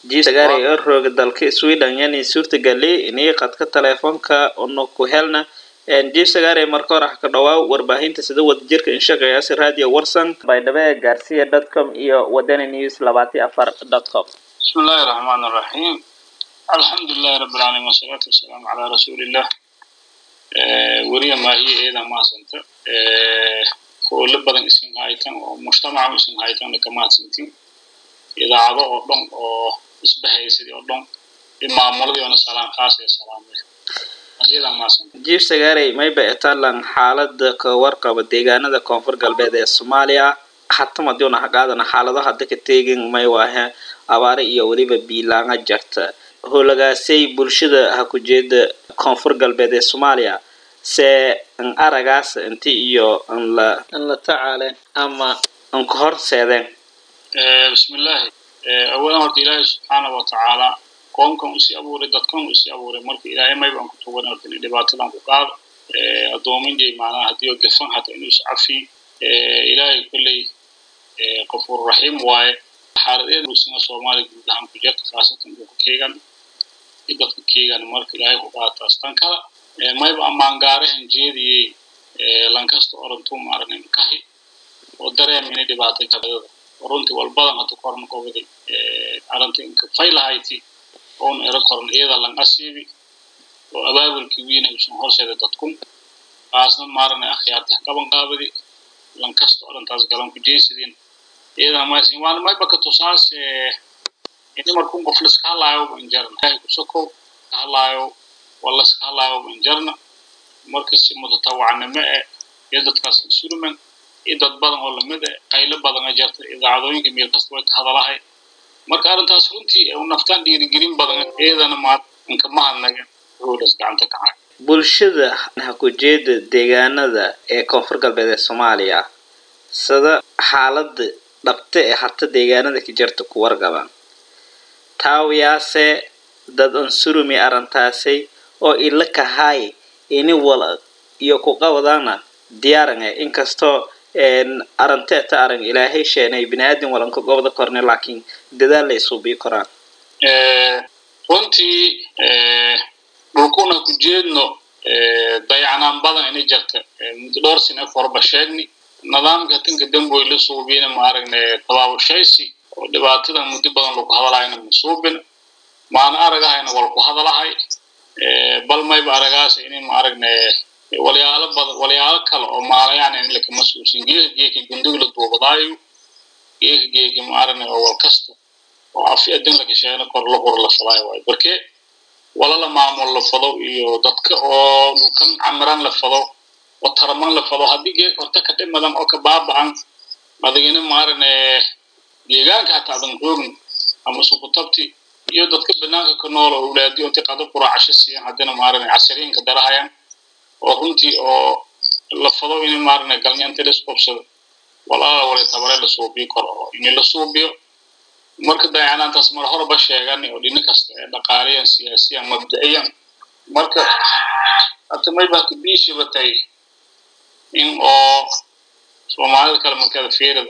jisagaari oo rooga dalka sweden yani suurtagali inay qadka teleefonka ono ku helna jisagaari marka hore ha ka dhawaa warbaahinta sida wadajirka inshaqeeyaasi radio warsan baydhabo gaarsiya dot com iyo wadani news labaati afar dot com بسم الله الرحمن الرحيم الحمد لله رب العالمين والصلاة والسلام على رسول الله وريا ما هي إذا ما سنت كل بدن اسم هايتان ومجتمع اسم هايتان كما سنتين إذا عضو أردن أو إسبهي سيدي أردن إمام مولدي وانا سلام خاص يا سلام إذا ما سنت jiif sagaarey mayba etalan xaalada ka warqaba deegaanada koonfur galbeed ee soomaaliya hatamadiuna haqaadana xaalado hadda ka teegin may waahe abaare iyo weliba biilaanga jarta howlagaasay bulshada ha ku jeeda koonfur galbeed ee soomaaliya se an aragaas inti iyo an la an la tacaaleen ama an ka horseedeen بسم الله أولا ورد إلهي سبحانه وتعالى قومكم أسي أبوري دادكم أسي أبوري مرك إلهي ما يبقى كتوبنا لكن دباتنا كقاد أدومين جي معنا هديو قفن حتى إنه يسعفي إلهي كل قفور رحيم واي حالدين روسنا سومالي قدام كجات خاصة كيغان dadka keegan marka ilaahay ku qaataastan kala ma yba amaangaarahan jeediyey lankasta orantu maaragna kahi oo dareemina dhibaato jabadada runtii walbadan hadda korna qobaday arrinta inka faylahayti oon ero koran iyada lan asiibi oo abaabulkii wiina usan horseeda dadkun kaasna maaragna akhyaarti qaban qaabadi lankasta orantaas galan ku jeysadin iyada maysin waan mayba ka tusaas ini markun qof laska hadlaayo banjarna ilaahay ku sokow ka hadlaayo waa laska hadlaayo banjarna marka si mutatawacnimo eh iyo dadkaas insurman iyo dad badan oo lamid eh qaylo badana jirta idaacadooyinka meel kasta way ka hadalahay marka arrintaas runtii u naftaan dhiirigelin badan iyadana maad inka mahadnaga hoolas gacanta ka hay bulshada ha ku jeeda deegaanada ee koonfur galbeed ee soomaaliya sida xaalada dhabta ee hata deegaanada ka jirta ku wargabaan taawiyaase dad ansurumi arrintaasay oo ila kahay ini wala iyo ku qabadana diyaarange inkastoo arrinteeta arrin ilaahay sheenay biniaadam walanka gobda korne laakiin dadaal la isuubii koraan runtii dhulkuna ku jeedno dayacanaan badan inay jirta muddo dhowr sine forba sheegni nidaamka tinka damboy la suubiyana maaragna tabaabashaysi oo dhibaatada muddo badan lagu hadalahayna ma suubin maana aragahayna wal ku hadalahay bal mayba aragaas inay maaragna walyaalo badan walyaalo kale oo maalayaan in lakama suusin geeka geeka gundiga la duubadaayo geeka geeka maaragna oo wal kasta oo afi adin laga sheegna kor la qor la fadaayo waayo barke wala la maamul la fado iyo dadka oo dhulkan camiran la fado oo taraman la fado haddii geeka horta ka dhimadan oo ka baaba'an adigina maaragna deegaanka hataa adan joogin ama sukutabti iyo dadka banaanka ka nool oo awlaadiyo intii qado quraacasho siiyan haddana maaragna casariinka darahayaan oo runtii oo la fado in maaragna galnyanta la isqobsado walaala wala tabare la suubiyo karo oo in la suubiyo marka dayacanaantaas mar horeba sheegan oo dhina kasta ee dhaqaaliyan siyaasiyan mabda'iyan marka hata mayba kabiishiba tahay in oo soomaalida kale markeeda fiirada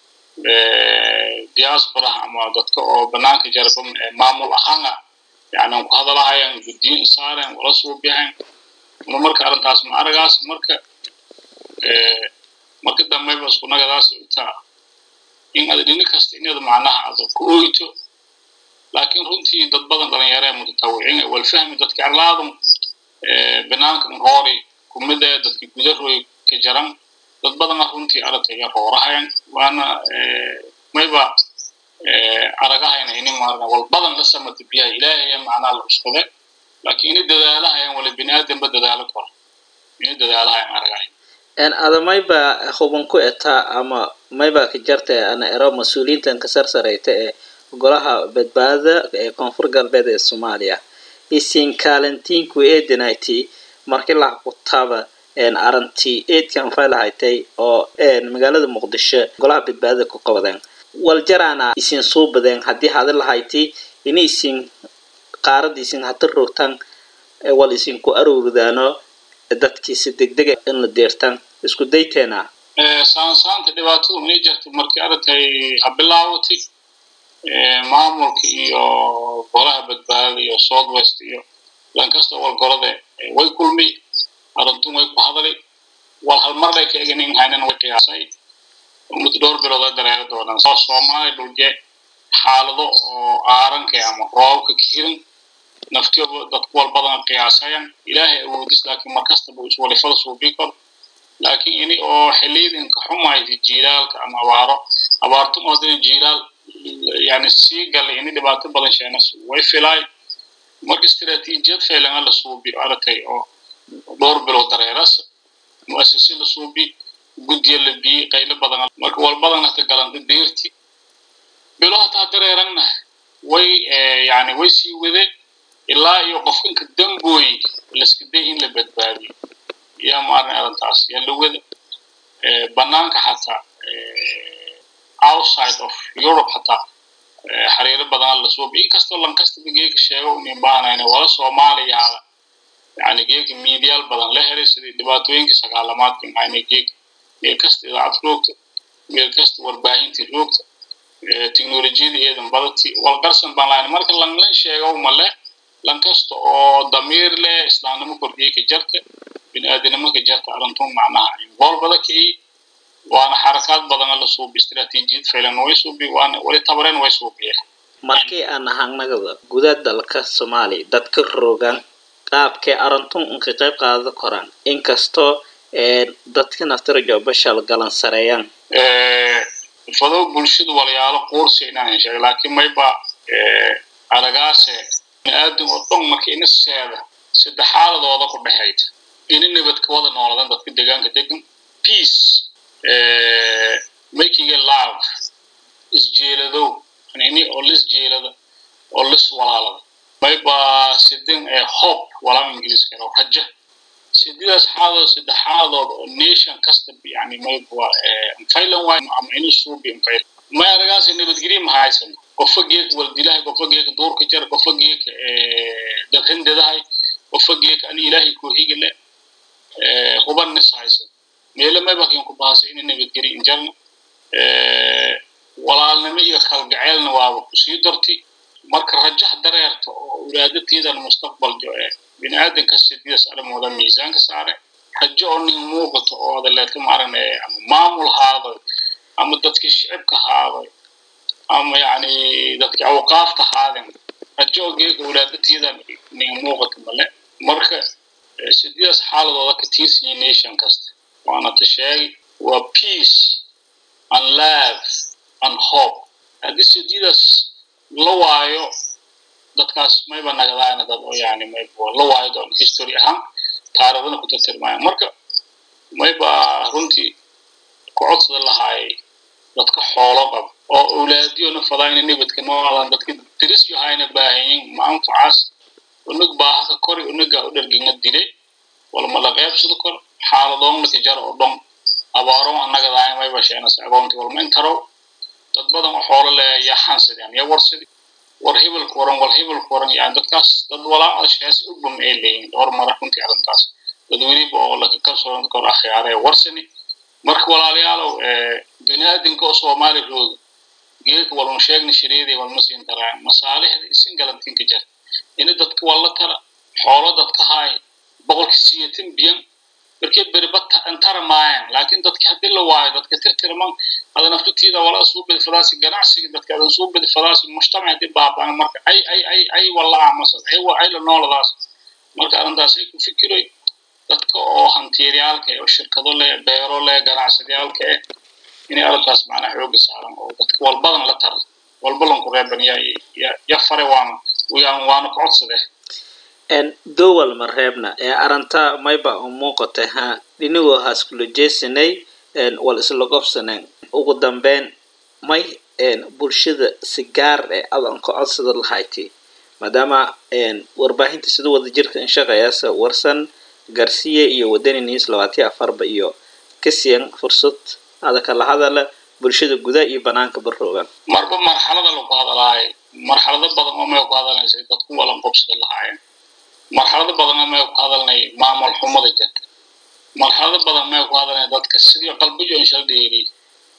diasporaha ama dadka oo banaanka jarba maamul ahaana yani ku hadalahayaan guddiyin saaren wala suubiyahan una marka arrintaas ma aragaas marka marka dambeyba isku nagadaas intaa in ada dhini kasta inada macnaha ada ku oyto laakiin runtii dad badan dhalinyaro ee mutatawicin wal fahmi dadka arlaadum banaanka roori kumida dadka gudaroy ka jaran dad badana runtii aragtaya roorahayan waana mayba aragahayna ini maarna wal badan la samata biyaha ilaahaya macnaa la cuskade laakiin ini dadaalahayan wala bini aadamba dadaalo karo ini dadaalahayan aragahayan ada mayba huban ku etaa ama mayba ka jarta ana ero mas-uuliyiintan ka sarsarayta ee golaha badbaadada ee koonfur galbeed ee soomaaliya isin kaalintiinku eedinayty markii laha kutaba aranti eedkan faylahaytay oo magaalada muqdisho golaha badbaadada ku qabadeen waljaraana isin soo badeen haddii hadi lahayti ini isin qaarada isin hata rogtaan wal isinku arowridaano dadkiisi degdega in la deertaan isku dayteena saansaanta dhibaatadu inay jirto markii aragtay ha bilaawati maamulka iyo golaha badbaadada iyo south west iyo lankasta walgorode way kulmi arintun way ku hadali wal halmarlay ka eganin haynan way qiyaasay muddo dhowr bilood ay dareeri doonaan soo soomaali dhulje xaalado oo aaranka ama roobka ka hirin naftiyo dadku wal badan qiyaasayan ilaahay awoodis laakiin markastaba iswalifada suubii karo laakiin ini oo xiliyadinka xumaysa jiilaalka ama abaaro abaartun oo dina jiilaal yani sii galay ini dhibaato badan sheenas way filaay marka istiraatiijiyad faylanga la suubi aragtay oo dhowr bilood dareeras mu'asisi la suubi guddiya la biyey qaylo badan marka wal badan hata galanta deerti bilo hataa dareerangna way yani way sii wade ilaa iyo qofkanka dambooy laska day in la badbaadiyo yaa maarnay arrintaas yaa la wada banaanka xataa outside of europe xataa xiriiro badan la suubi inkastoo lankastaba geeka sheego inay baahnayna wala soomaaliyaada yani geeka miidiyaal badan la helay sidii dhibaatooyinkii sagaalamaadkii maxayna geeka meel kasta idaacad roogta meel kasta warbaahintii roogta teknolojiyada eedan badati walqarsan baan lahayn marka lanlan sheego male lankasta oo damiir leh islaamnimo kordhiyey ka jarta biniaadanimo ka jarta arintun macnaha involvada ka ii waana xarakaad badana la suubi istiraatiijiyad faylan way suubi waana wali tabareen way suubiye markii aan ahaanagada gudaha dalka soomaaliya dadka rogan qaabkee arintun unka qayb qaada koraan inkastoo dadka naftirajo bashal galan sareeyaan fado bulshada walyaalo quursi inaan heshay laakiin mayba aragaase biniaadam oo dhan marka ina seeda saddex xaaladooda ku dhexayd ina nabadka wada nooladan dadka deegaanka degan peace making a love isjeeladow ini oo lis jeelada oo lis walaalada mayba sidin ee hope walaam ingiliiska oo raja sididaas xaaladooda saddex xaaladood oo nation kasta yani mayba mfaylan waay ama ini suubi mfaylan may aragaas nabadgelyo ma haysan qofa geeka waldilahay qofa geeka duurka jar qofa geeka dabrindedahay qofa geeka ani ilaahay koohigale huban nis haysan meelo maybakin ku baasay ina nabadgelyo injarna walaalnimo iyo kalgaceelna waaba kusii darti marka rajax dareerta oo ulaadatiidan mustaqbal jo ee biniaadanka sididas arrimooda miisaanka saare rajo oo nin muuqato oo daleeta maarane ama maamul haaday ama dadkii shicibka haaday ama yani dadkii awqaafta haaden rajo oo geeka ulaadatiidan nin muuqato male marka sididaas xaaladooda ka tiirsanyi nation kasta waana ta sheegay waa peace and love and hope haddii sididaas la waayo dadkaas mayba nagadaana dad oo yani mayba la waayo doon history ahaan taariikhdana ku tirtirmaayan marka mayba runtii ku codsada lahaayay dadka xoolo qaba oo awlaadiyona fadaayna nibadka nooladan dadka diris yahayna baahanyin maanfacaas unag baahaka kori unaga u dharginga dile walmala qeybsado kor xaaladoonla ka jaro oo dhan abaaron annagadaaya mayba sheenas agoonti walma intarow dad badan oo xoolo le yaa xansideen yaa warsidi war hibalka waran wal hibalka waran yani dadkaas dad walaa shees u bum ay leeyihin dhowr mara runtii arrintaas dad weliba oo laka kalsoon kor akhyaaree warsani marka walaalayaalow biniaadinka oo soomaali rooga geedka walma sheegna shariidii walma siin taraan masaalixda isin galantinka jar ina dadka walla tara xoolo dadka haay boqolki siyatin biyan markay beribata antara maayan laakiin dadki haddii la waayo dadka tirtirman ada naftutiida walaa suu bedi fadaasi ganacsiga dadka adan suu bedi fadaasi mujtamac haddii baabaan marka ay ay ay ay walla aamasad ay ay la nooladaas marka arrintaas ay ku fikiroy dadka oo hantiiryaalka oo shirkado leh beero leh ganacsadiyaalka eh inay arrintaas macnaha xooga saaran oo dadka walbadan la tara walbalanku reeban yaa ya fare waana waana ku codsade dowal ma reebna ee aranta mayba u muuqatay ha dhinigoo haaskula jeesanay wal isla gobsaneen ugu dambeyn may bulshada si gaar eh adan ka codsada lahayti maadaama warbaahinta sida wada jirka inshaqayaasa warsan garsiya iyo wadani news labaatiyo afarba iyo kasiyan fursad ada kala hadala bulshada gudaha iyo banaanka baroogan marba marxalada lagu hadalaayo marxalado badan oo may ku hadalaysay dadku walan qobsada lahaayeen marxalado badan oo may ku hadalnay maamul xumada jirta marxalado badan may ku hadalnay dadka sidii qalbiyo inshal dheeri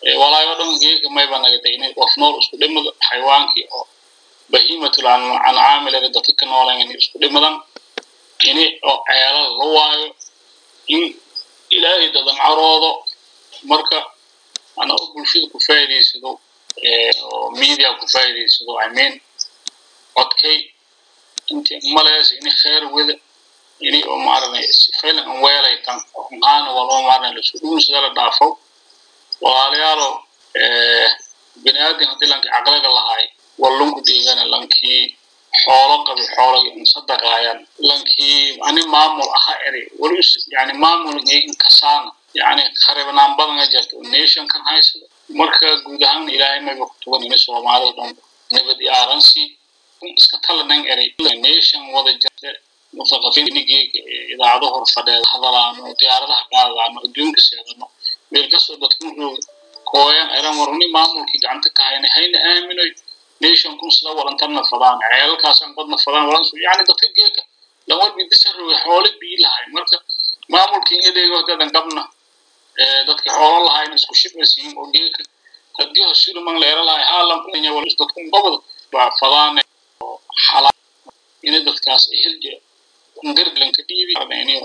walaayo dhan geeka mayba nagatay inay qof nool isku dhimado xayawaankii oo bahiimatul ancaamilere dadka ka noolan inay isku dhimadan ini oo ceelal la waayo in ilaahay dadan caroodo marka ana oo bulshada ku faa'iidaysado oo media ku faa'iidaysado i mean codkay intii malees ini kheer wada ini oo maarnay sifaylan an weelay tan qaana waloo maarnay lasu dhuunsada la dhaafo walaalayaalo bini aadam haddii lankii caqliga lahay wallunku dhiigana lankii xoolo qabi xoolagi insadaqaayan lankii ani maamul aha eri wali yani maamulgii inkasaana yani kharibnaan badana jirta oo nation kan haysada marka guud ahaan ilaahay mayba ku tugan ini soomaalida dhan nabad iyo aaransi kun iska talanan eri nation wada jirta mutaqafiin inigeega idaacado hor fadheeda hadalaano diyaaradaha qaadadaano adduunka seedano meel kastoo dadku jooga kooyan eran warni maamulkii gacanta ka hayna hayna aaminoy nation kun sida walantarna fadaan ceelalkaasan qodna fadaan walansu yani dadka geeka lawal bidisa roge xoole bii lahay marka maamulkii edeego dadan qabna dadka xoolo lahayna isku shibasiin oo geeka haddii hosuluman la era lahay haalan kunya walis dadkun qobada baa fadaane oo xalaa ina dadkaas ehelje garglanka dhiibi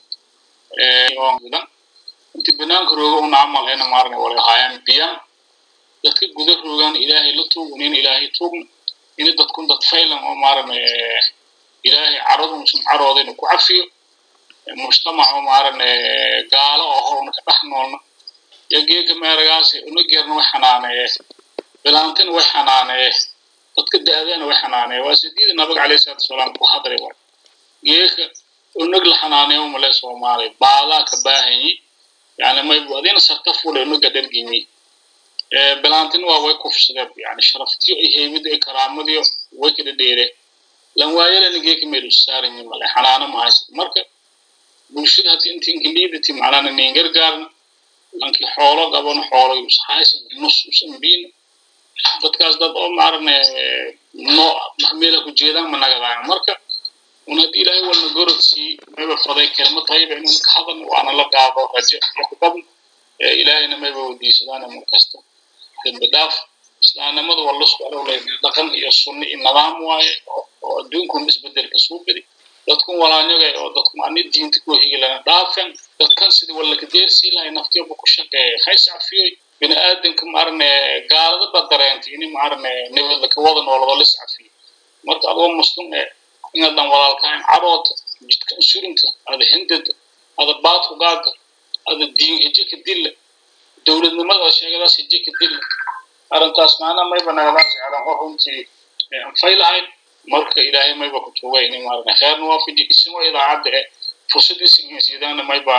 dan inti banaanka rooga una camal ena maarne wala haayaan biyan dadka guda roogaan ilaahay la tuugun in ilaahay tuugna ina dadkun dad faylan oo maarne ilaahay caradun sun caroodayna ku cafiyo mujtamac oo maarne gaalo oho una ka dhex noolna yo geega meeragaasi una geerna way xanaaneeye bilaantina way xanaaneeye dadka da-dana way xanaaneeye waa sidiida nabiga calayhi salatu wasalaam ku hadray way geeka unag la xanaaneeyo male soomaaliya baadaa ka baahanyi yani maybu adina sarta fule unaga dhargimi bilaantina waa way kufsadeen yani sharaftiyo iyo heybida iyo karaamadiyo way kala dheere lan waayalana geeka meelu saaranyi male xanaano mahaysad marka bulshada haddi inti inkiliidati macnana nin gargaarna lankii xoolo qabano xoolo haysan nus usan biina dadkaas dad oo maarane no meela ku jeedaan ma nagadaayan marka un haddii ilaahay walna gorodsi mayba faday kelmad tayba inuu ka hadan waana la gaado rajo iyo ku badan ilaahayna mayba wadiisadaana markasta dembi dhaaf islaamnimada waa lasku alowlay dhaqan iyo sunni iyo nidaam waaye oo adduunkun isbedelka suu bedi dadkun walaanyagay oo dadkun ani diinta ku higilana dhaafen dadkan sidii wallaka deersii lahay naftiyoba ku shaqeeya hays cafiyoy bini aadanka maarne gaalada ba dareentay ini maarne nabadlaka wada noolado lis cafiyo marka adoo muslim ee inadan walaalkahayn caroota jidkan surinta ada hindada ada baadku gaada ada diin heje ka dilla dowladnimada sheegadaas heje ka dilla arrintaas maana mayba nagadaas aran oo runtii anfay lahayn marka ilaahay mayba ku tuugay ini maarne kheerna waafaji isimo idaacadda e fursadiisa insiidaana mayba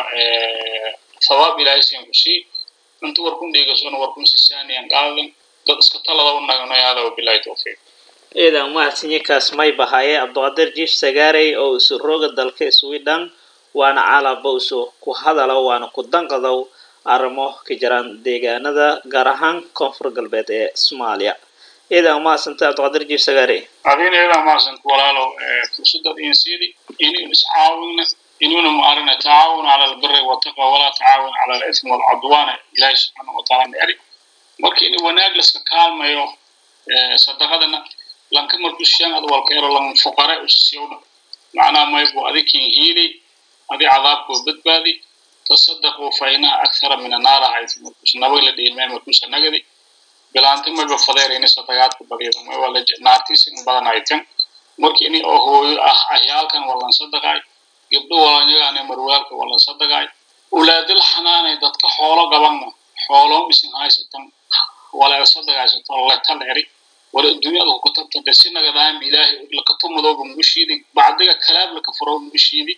sawaab ilaahay siyan ku sii inta warkun dheegasona warkun sisaaniyan qaadan dad iska talada u nagano hada wabilahi tawfiiq ciidan mahadsanyiinkaas may bahaye cabdiqadir jiif sagaarey oo isu rooga dalka sweden waana calaba isu ku hadalo waana ku danqadow arrimo ka jiraan deegaanada gaar ahaan koonfur galbeed ee soomaaliya ciidan mahadsanta cabdiqadir jiif sagaarey adina iyadaa mahadsanta walaalow fursadad insiidi inaynu iscaawinna inuuna maarina tacaawun cala albiri wataqwa walaa tacaawun cala alithmi walcudwaana ilaahi subxaana wataala necri marka in wanaag laska kaalmayo sadaqadana lanka markuu shan ad walkeero lan fuqare usiyowna macnaha maybu adikin hiili adi cadaabkoo badbaadi tasadaquu fa inaha akthara min annaara hayt markuus nabag la dhiilmay markuusa nagadi bilaanti mayba fadeer ini sadaqaadka badiyada mayba naartiisa in badan haytan marka ini oo hooyo ah ahyaalkan walan sadaqaay gabdho walanyagaane marwaalka walan sadaqaay ulaadal xanaanay dadka xoolo gabanna xooloo isin haysatan wala sadaqaysato letal eri wala adduunyada ku katabtante si nagadaam ilaahay lakatumudooba mugushiidi bacdiga kalaab laka furo mugushiidi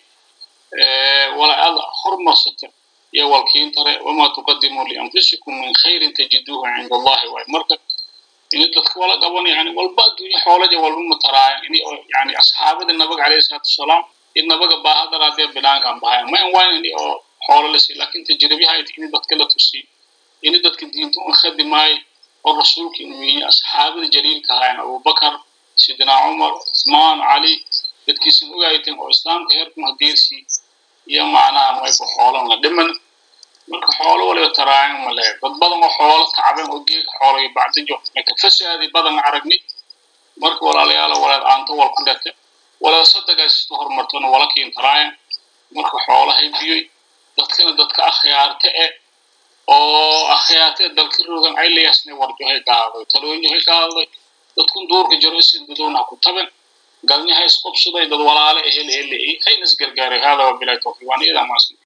wala ada hormarsata iyo walkiintare wamaa tuqadimuu lianfusikum min khayrin tajiduuhu cinda allahi waay marka ini dadka wala qaban yani walba adduunya xoolaja walba mataraaya ini yani asxaabada nabaga calayhi salaatu wasalaam in nabaga baahadaraadee binaankan bahaya ma in wayn ini oo xoolo la sii lakin tajribihayd ini dadka la tusiy ini dadka diinta un khadimaayo oo rasuulkii uu yihi asxaabada jaliilka ahayn abubakar sidina cumar uthmaan cali dadkiisan ogaayteen oo islaamka heerkuma hadeersii iyo macnaha mayba xoolan la dhiman marka xoolo waliba taraayan male dad badan oo xoolo tacban oo geega xoolo iyo bacdijo laka fasaadi badan aragni marka walaalayaala walaad aanto wal ku dhate walaad sadagaasisto horumartona wala kiin taraayan marka xoolahay biyoy dadkana dadka akhyaarte e oo akhyaarte dalka rogan aylayasne warjohay gaaday talooyahay gaaday dadkun duurka jaro isin dadowna ku taban galnyaha isqobsaday dad walaale ehel hele haynas gargaaray hada wabilahi tawfiiq waan iyadaa maasan